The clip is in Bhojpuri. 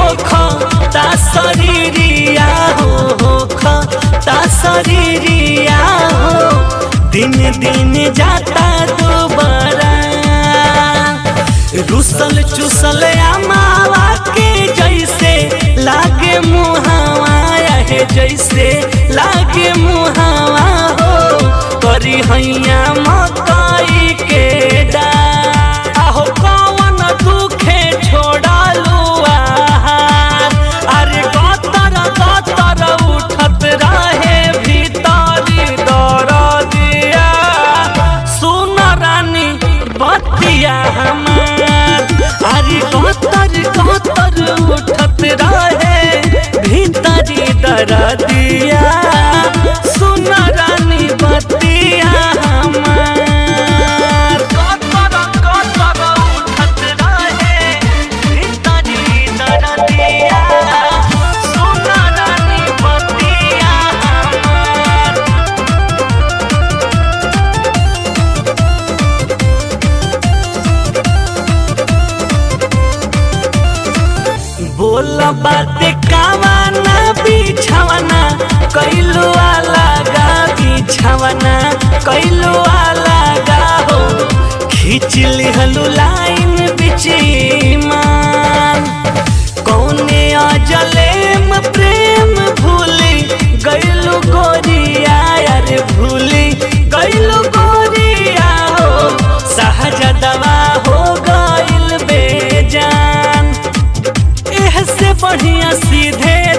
ता शरीरिया हो हो ता शरीरिया हो दिन दिन जाता दोबारा रुसल चुसल अमावा के जैसे लागे मुहावा है जैसे लागे मुहावा हो करी हैया मकई के डा आहो कौन दुखे छोड़ालू आहार अरे गतर गतर उठत रहे भीतरी दर दिया सुन रानी बतिया हमार अरे गतर गतर उठत रहे भीतरी दर दिया सुन रानी बतिया हमार गतर गतर उठत रहे भीतरी दर दिया सुन रानी बतिया हमार बोल बात कावाना बिछावना कैलो अलगा बिछावना कैलो अलगा हो खींच लिहलू लाइन बिचीमान कौने अजलेम प्रेम भूली गैलू गोरिया यार भूली गैलू गोरिया हो सहजदवा हो गइल बेजान एह से बढ़िया सीधे